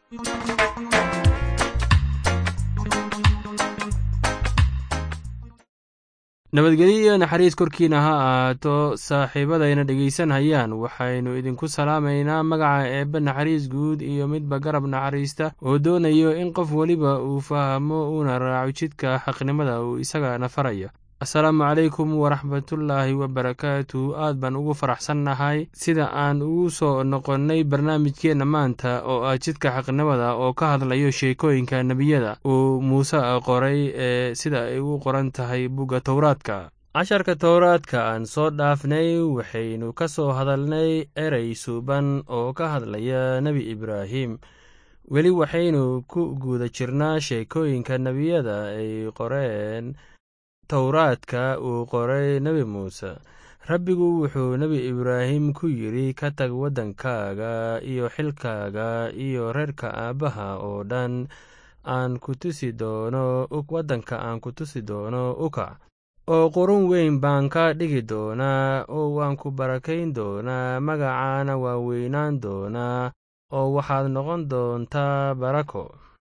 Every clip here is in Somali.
nabadgelyo iyo naxariis korkiina ha ahaato saaxiibadayna dhegaysanhayaan waxaynu idinku salaamaynaa magaca eebbe naxariis guud iyo midba garab naxariista oo doonayo in qof weliba uu fahmo uuna raaco jidka xaqnimada uu isagana farayo asalaamu calaykum waraxmatullaahi wabarakaatu aad baan ugu faraxsannahay sida aan ugu soo noqonnay barnaamijkeenna maanta oo ah jidka xaqnimada oo ka hadlayo sheekooyinka nebiyada uu muuse qoray ee sida ay u qoran tahay bugga towraadka casharka towraadka aan soo dhaafnay waxaynu ka soo hadalnay erey suuban oo ka hadlaya nebi ibraahim weli waxaynu ku guda jirnaa sheekooyinka nebiyada ay qoreen towraadka uu qoray nebi muuse rabbigu wuxuu nebi ibraahim ku yidhi ka tag waddankaaga iyo xilkaaga iyo reerka aabbaha oo dhan aan ku tusi doono waddanka aan ku tusi doono ukac oo qurun weyn baan ka dhigi doonaa oo waan ku barakayn doonaa magacaana waa weynaan doonaa oo waxaad noqon doontaa barako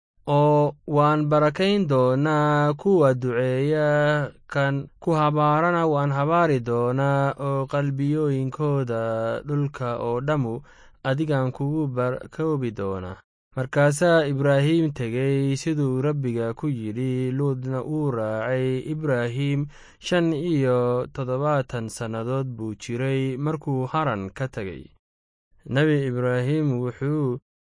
oo waan barakayn doonaa kuwa duceeya kan ku habaarana waan habaari doonaa oo qalbiyooyinkooda dhulka oo dhammu adigaan kugu barkoobi doonaa markaasaa ibraahim tegey siduu rabbiga ku yidhi luudna uu raacay ibraahim shan iyo toddobaatan sannadood buu jiray markuu haran ka tegey nebi ibraahim wuxuu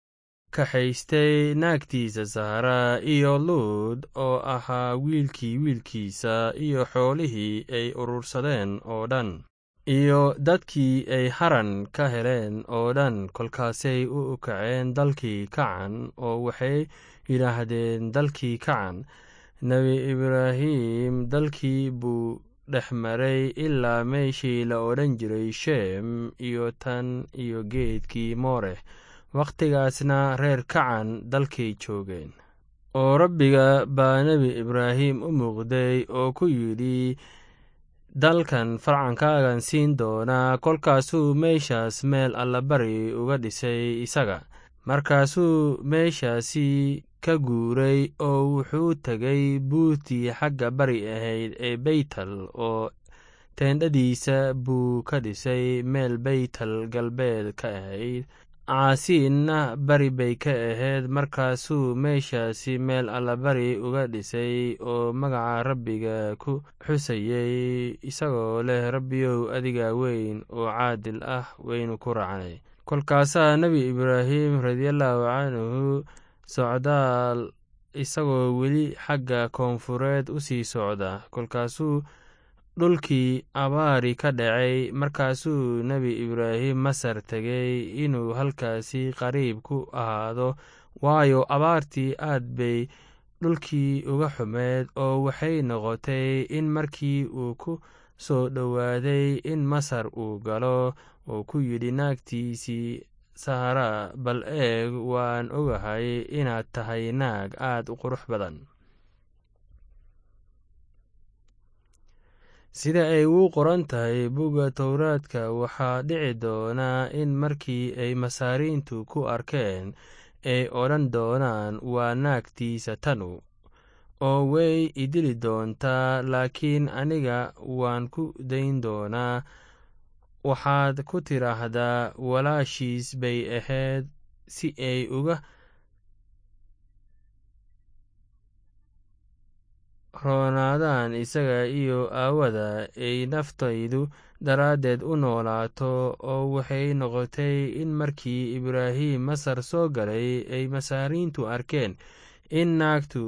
kaxaystay naagtiisa sahra iyo luud oo ahaa wiilkii wiilkiisa iyo xoolihii ay urursadeen oo dhan iyo dadkii ay haran ka heleen oo dhan kolkaasay u kaceen dalkii kacan oo waxay yidhaahdeen dalkii kacan nebi ibraahim dalkii buu dhex maray ilaa meeshii la odhan jiray sheem iyo tan iyo geedkii mooreh wakhtigaasna reer kacan dalkay joogeen oo rabbiga baa nebi ibraahim u muuqday oo ku yidhi dalkan farcankaagan siin doonaa kolkaasuu meeshaas meel allabari uga dhisay isaga markaasuu meeshaasi ka guuray oo wuxuu tegay buurtii xagga bari ahayd ee beytel oo teendhadiisa buu ka dhisay meel beytel galbeed ka ahayd caasiinna bari bay ka ahayd markaasuu meeshaasi meel allabari uga dhisay oo magaca rabbiga ku xusayey isagoo leh rabbiyow adiga weyn oo caadil ah waynu ku raacnay kolkaasaa nebi ibraahim radiallahu canhu socdaal isagoo weli xagga koonfureed u sii socda kolkaasuu dhulkii abaari ka dhacay markaasuu nebi ibraahim masar tegey inuu halkaasi qariib ku ahaado waayo abaartii aad bay dhulkii uga xumeed oo waxay noqotay in markii uu ku soo dhowaaday in masar uu galo oo ku yidhi naagtiisii sahara bal eeg waan ogahay inaad tahay naag aad u qurux badan sida ay uu qoran tahay bugga towraadka waxaa dhici doonaa in markii ay masaariintu ku arkeen ay odhan doonaan waa naagtiisa tanu oo way idili doontaa laakiin aniga waan ku dayn doonaa waxaad ku tidhaahdaa walaashiis bay ahayd si ay uga roonaadaan isaga iyo aawada ay naftaydu daraaddeed u noolaato oo waxay noqotay in markii ibraahim masar soo galay ay masaariintu arkeen in naagtu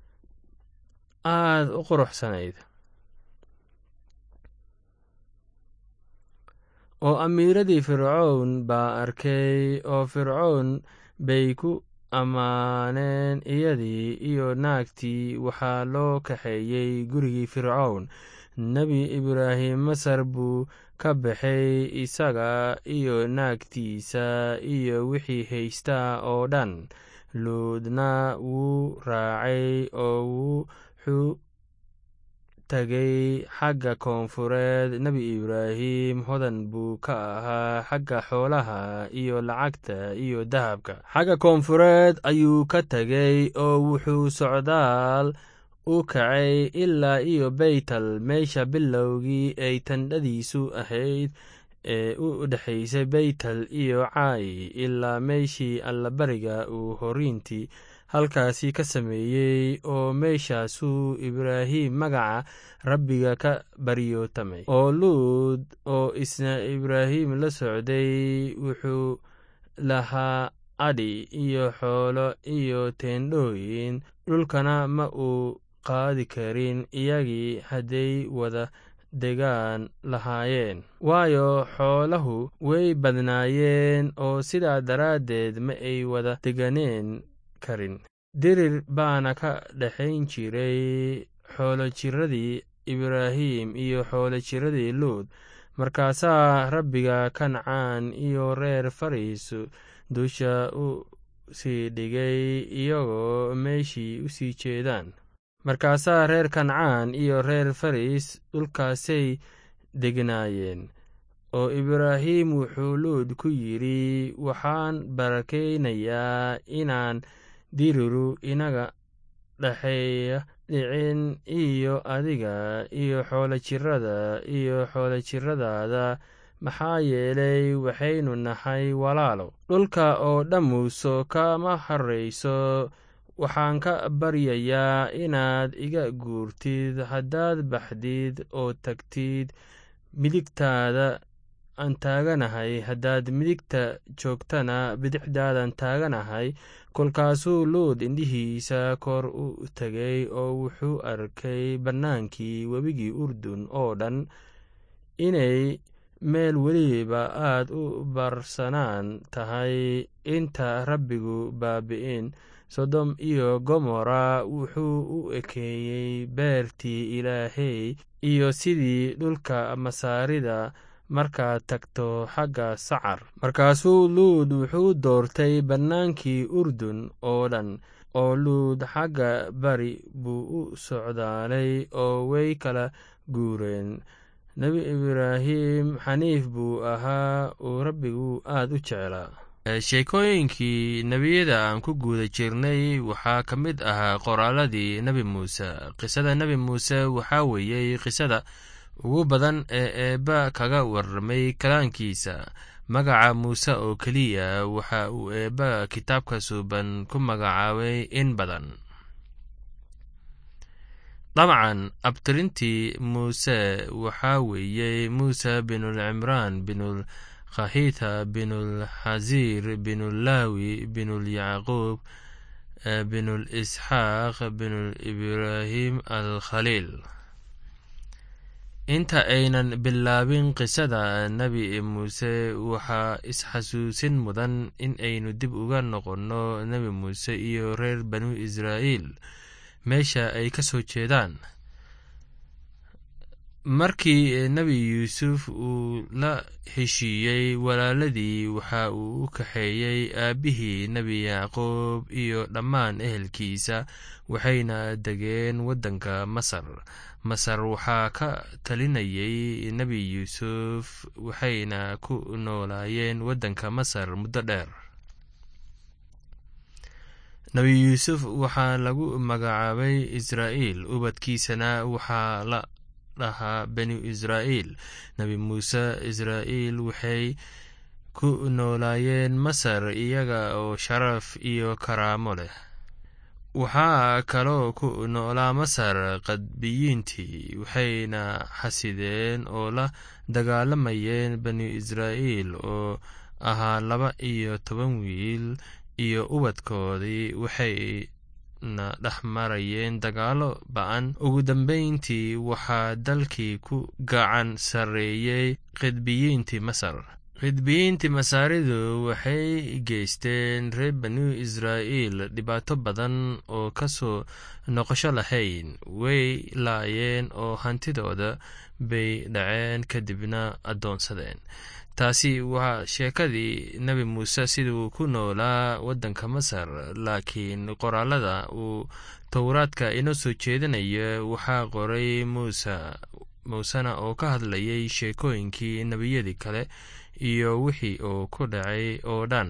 aad u quruxsanayd oo amiiradii fircown baa arkay oo fircown bay ku ammaaneen iyadii iyo naagtii waxaa loo kaxeeyey gurigii fircown nebi ibraahim masar buu ka baxay isaga iyo naagtiisa iyo wixii haystaa oo dhan luudna wuu raacay oo wuxuu tagay xagga koonfureed nebi ibraahim hodan buu ka ahaa xagga xoolaha iyo lacagta iyo dahabka xagga koonfureed ayuu ka tegay oo wuxuu socdaal u kacay ilaa iyo beytal meesha bilowgii ay tandhadiisu ahayd ee u dhexaysay beytal iyo caayi ilaa meeshii allabariga uu horiintii halkaasi ka sameeyey oo meeshaasuu ibraahim magaca rabbiga ka baryootamay oo luud oo isna ibraahim la socday wuxuu lahaa adhi iyo xoolo iyo teendhooyin dhulkana ma uu qaadi karin iyagii hadday wada degaan lahaayeen waayo xoolahu way badnaayeen oo sidaa daraaddeed ma ay wada deganeen karin dirir baana ka dhexayn jiray xoolojiradii ibraahim iyo xoolojiradii luud markaasaa rabbiga kancaan iyo reer fariis dusha u sii dhigay iyagoo meeshii u sii jeedaan markaasaa reer kancaan iyo reer faris dhulkaasay degnaayeen oo ibraahim wuxuu luud ku yidhi waxaan barakaynayaa inaan diriru inaga dhexeeya dhicin iyo adiga iyo xoolojirada iyo xoolojiradaada maxaa yeelay waxaynu nahay walaalo dhulka oo dhammuuso kama harrayso waxaan ka baryayaa inaad iga guurtid haddaad baxdid oo tagtid midigtaada aan taaganahay haddaad midigta joogtana bidixdaadan taaganahay kolkaasuu luud indhihiisa kor u tegay oo wuxuu arkay bannaankii webigii urdun oo dhan inay meel weliba aad u barsanaan tahay inta rabbigu baabi'in sodom iyo gomora wuxuu u ekeeyey beertii ilaahey iyo sidii dhulka masaarida markaad tagto xagga sacar markaasuu luud wuxuu doortay bannaankii urdun oo dhan oo luud xagga bari buu u socdaalay oo way kala guureen nebi ibraahim xaniif buu ahaa uu rabbigu aad u jeclaa sheekooyinkii nebiyada aan ku guuda jirnay waxaa ka mid ahaa qoraaladii nebi muuse qisada nebi muuse waxaa weeyey qisada ugu badan ee eebba kaga warramay kalaankiisa magaca muuse oo keliya waxa uu eebba kitaabka suuban ku magacaabay in badan dabcan abtirintii muuse waxaa weeyey muuse binulcimraan binul khahita binulxasiir binulaawi binulyacquub binul isxaaq binul ibraahim alkhaliil inta aynan bilaabin qisada nebi muuse waxaa isxasuusin mudan in aynu dib uga noqonno nebi muuse iyo reer banu israa'iil meesha ay ka soo jeedaan markii nebi yuusuf uu la heshiiyey walaaladii waxa uu u kaxeeyey aabbihii nebi yacquub iyo dhammaan ehelkiisa waxayna degeen waddanka masar masar waxaa ka talinayay nebi yuusuf waxayna ku noolaayeen waddanka masar muddo dheer nebi yuusuf waxaa lagu magacaabay israa'iil ubadkiisana waxaa la dhahaa banu israa'iil nebi muuse israa'iil waxay ku noolaayeen masar iyaga oo sharaf iyo karaamo leh waxaa kaloo ku noolaa masar qadbiyiintii waxayna xasideen oo la dagaalamayeen banu israa'iil oo ahaa laba iyo toban wiil iyo ubadkoodii waxayna dhex marayeen dagaallo ba-an ugu dambeyntii waxaa dalkii ku gacan sarreeyey qidbiyiintii masar qidbiyiintii masaaridu waxay geysteen reer banu israa'iil dhibaato badan oo ka soo noqosho lahayn way laayeen oo hantidooda bay dhaceen kadibna addoonsadeen taasi waa sheekadii nebi muuse siduu ku noolaa waddanka masar laakiin qoraalada uu towraadka inoo soo jeedinaya waxaa qoray muuse muusena oo ka hadlayay sheekooyinkii nebiyadii kale iyo wixii uu ku dhacay oo dhan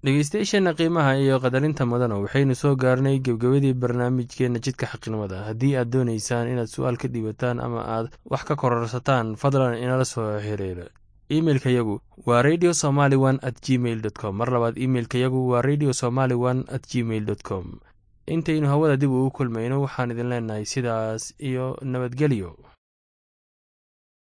dhegeystayaasheenna qiimaha iyo qadarinta mudana waxaynu soo gaarnay gebgebadii barnaamijkeenna jidka xaqnimada haddii aad doonaysaan inaad su-aal ka dhiibataan ama aad wax ka kororsataan fadlan inala soo xiriira imeilka yagu waa radio somaly one at gmail dot com mar labaad imeilka yagu waa radio somaly one at gmail dot com intaynu hawada dib ugu kulmayno waxaan idin leenahay sidaas iyo nabadgelyo